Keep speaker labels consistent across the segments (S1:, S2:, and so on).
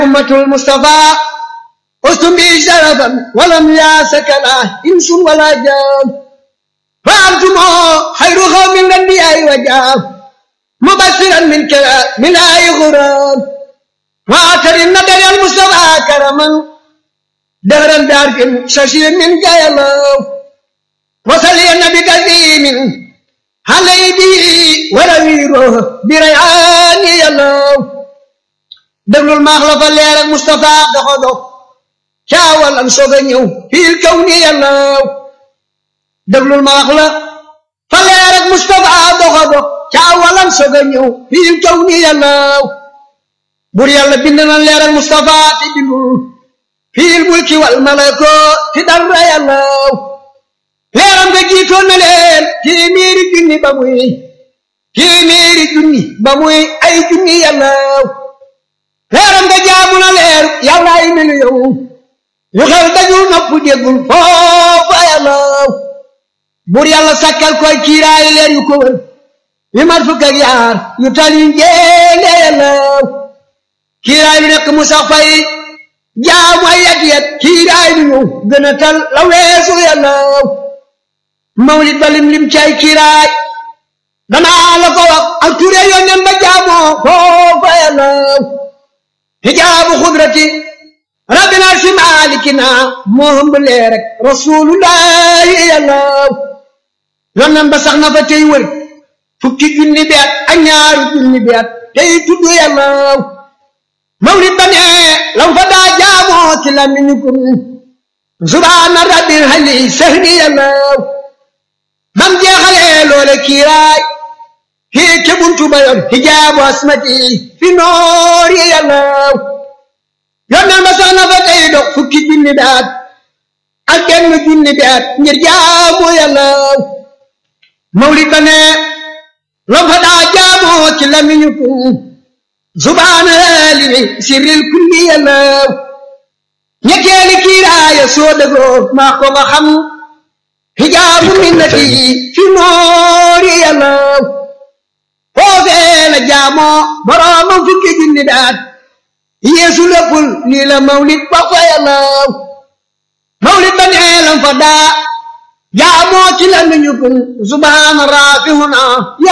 S1: أمة المصطفى أستم بي شرفا ولم ياسك لا إنس ولا جان فأنتم خير قوم الأنبياء وجاب مبشرا من كلام من آي غرام وآخر النبي المصطفى كرما دهرا دارك ششير من جايلو وصلي النبي كريم علي به ولويره بريعان يلو déglul maax la fa leer ak Moustapha doxo dox caawal am soog a ñëw fiil kaw ni yàllaw déglul maax la fa leer ak Moustapha doxo dox caawal am soog a ñëw fiil kaw ni yàllaw bur yàlla bind na leer ak Moustapha te bindul fiil mulki wal malako ti dara yàllaw leeram nga jiitoon na leen téeméeri junni ba muy téeméeri junni ba muy ay junni yàllaw leeram nga jaamu na leer yàlla ay melu yow yu xel dajul nopp déggul foofa yàllaw bur yàlla sakkal koy kiiraay leer yu ko wër yu mat fukk ak yaar yu tal yu njéene yàllaw kiiraay lu nekk mu sax fay jaamu ay yat yat kiiraay lu ñëw gën a tal la weesu yàllaw mawlid ba lim lim cay kiiraay danaa la ko wax ak ture yónneen ba jaamoo foofa yàllaw hijaabu xudrati rabbina si maalikina moo hëmb lee rek rasulullahi yàllaw yonnan ba sax na fa tey wër fukki junni bi at ak ñaaru junni bi at tey tudd yàllaw mawlid ba ne lam fa daa jaamoo ci lamiñu kun subhaana rabbil hali sahni yàllaw bam jeexalee loole kiiraay hii ke buntu ba yoon hijaabu asmati fi noori yàllaw yonneen ba sax na fa tey dox fukki junni bi at ak genn junni bi at ngir jaamu yàllaw mawlid ba ne lam fa daa jaamoo ci lamiñu kun subhaana limi sirril kulli yàllaw ñetteeli kiiraaya soo dëgoo maa ko nga xam hijaabu minnati fi noori yàllaw foofee la jaamoo boroomam fukki junni daat yeesu léppul lii la mawlid ba fa yàllaw mawlid ba nee lam fa daa jaamoo ci la miñu kun subhaana raafihuna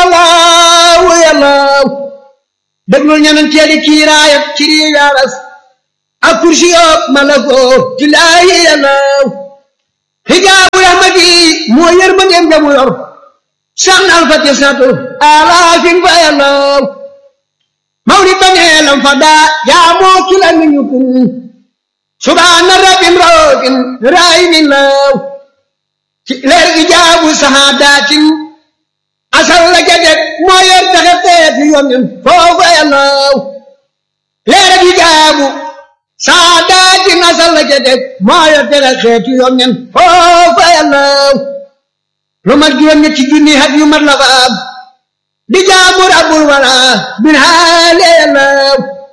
S1: yàllaw yàllaw déglul ñeneen teeli kiiraayat ci rii yaaras ak kursi yoog malakoo ci laayi yàllaw hijaabu rahmati moo yër ba dem jamu yor sax na alfati satu alaafin fa yàllaw mawlid ba nee lam fa daa jaamoo ci la miñu kun subhaana rabbin raofin raayimin law ci leer ijaabu sahaadatin asal la jadet moo yor taxe xeeti yonen foofa yàllaw leer ijaabu sahaadatin asal la jadet moo yor taxe xeeti yonen foofa yàllaw lu mat juróom ñetti junni hat yu mat la fa am di jaamu rabbul wala bin haale yàllaw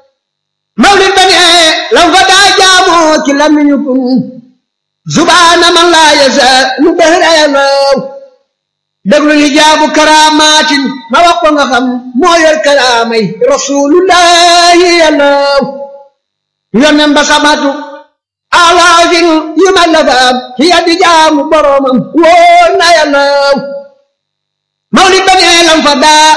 S1: mawlid ba ne lam fa daa jaamoo ci lamiñu kun subhaana man laa yasa lu dëhra yàllaw déglu li jaabu karaamaatin ma wax ko nga xam moo yor karaamay rasulullahi yàllaw yonen ba samatu alaafin yu ma la faam ci yaddi jaamu boromam wóor na yàllaw mawlid ba nee lam fa daa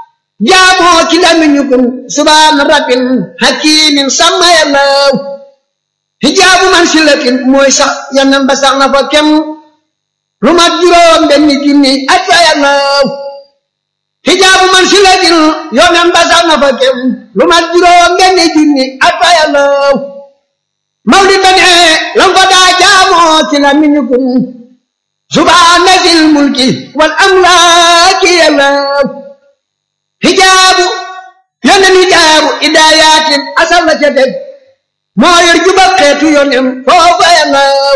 S1: jaamoo ci lamiñu kun subhaana rabbin hakimin sama yàllaw hijaabu man silatin mooy sax yonen ba sax na fa kem lu mat juróom benn junni at fa yàllaw hijaabu man silatin yonen ba sax na fa kem lu mat juróom benn junni at fa yàllaw mawlid ba ne lam fa daa jaamoo ci la miñu kun subhaana zil mulki wal amlaaki yàllaw hijaabu yonen hijaabu idaayatin asal la ca teg moo yor jubal xeetu yonen foofa yàllaw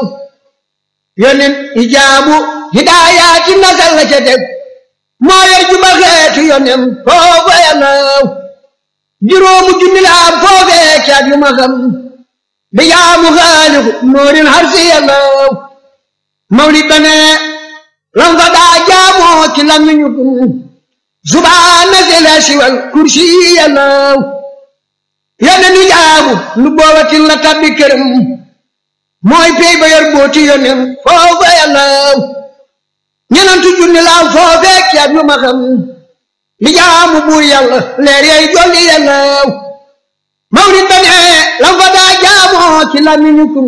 S1: yonen hijaabu hidaayatin asal la ca teg moo yor jubal xeetu yonen foofa yàllaw juróomu junni la am foofee caat yu ma xam bi jaamu xaaliku noorin harsi yàllaw mawlid ba ne lam fa daa jaamoo ci lamiñu kun subhaana zil arsi wal kursi yàllaw yónneen yi jaamu lu boobatin la tabbi këram mooy pey ba yor booti yónneen foofa yàllaw ñenantu junni laaw foofee ceeb yu ma xam li jaamu buur yàlla leer yay jolli yàllaw mawlid ba ne lam fa daa jaamoo ci lamiñu kun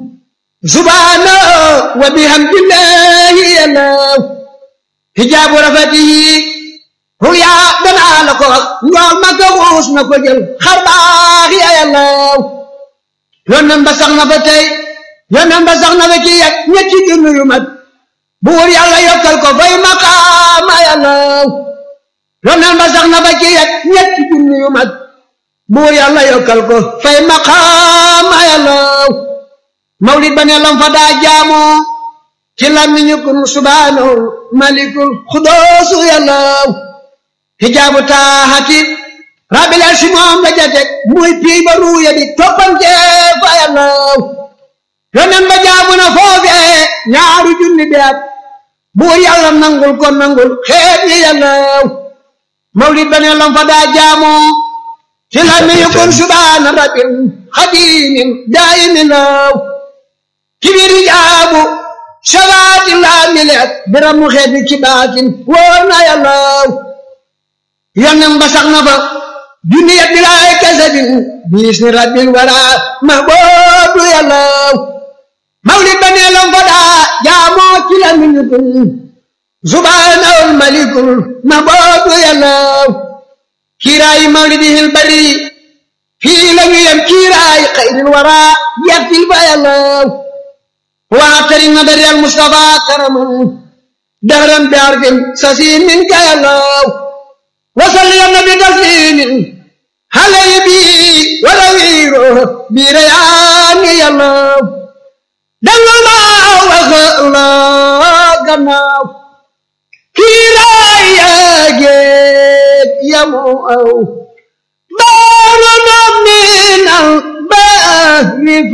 S1: subhaana wa bihamdillahi yàllaw hijaabu rafatihi ruyaa danaa la ko wax njool ma ko xuus na ko jël xar baax ya yàllaw yónneen ba sax na fa tey yónneen ba sax na fa ci yet ñetti junni yu mat buur yàlla yokkal ko fay maqaama yàllaw yónneen ba sax na fa ci yet ñetti junni yu mat buur yàlla yokkal ko fay maqaama yàllaw mawlid ba ne lam fa daa jaamoo ci làmmiñu kun subhaanahu malikul xudoosu yàllaw hijaabu taaxati rabbil arsi moom la jatek muy pii ba ruuya di toppante fa yàllaw yonen ba jaamu na foofee ñaaru junni bi at buur yàlla nangul ko nangul xeet yi yàllaw mawlid ba ne lam fa daa jaamoo ci làmmiñu kun subhaana rabbil xadimin daayimin law kibiri jaabu shabaati laa mileet biramu xeet bi ci baatin wóor na yàllaw yonen ba sax na fa junniya bilaay kasabin biis ni rabbil wara mahboobu yàllaw mawlid ba nee lam fa daa jaamoo ci la min kun subhaanahul malikul mahboobu yàllaw kiiraayi mawlidihil bari fii la ñu yem kiiraayi xayril wara yettil fa yàllaw waxtari nadari al mustafa karaman dahran bi arfin sasiin min ka yàllaw wasal ya nabi taslimin halay bi wala wiiro bi rayaani yàllaw danga maa wax la gannaaw kiiraay yaa géej yamu aw baaru na min al bahri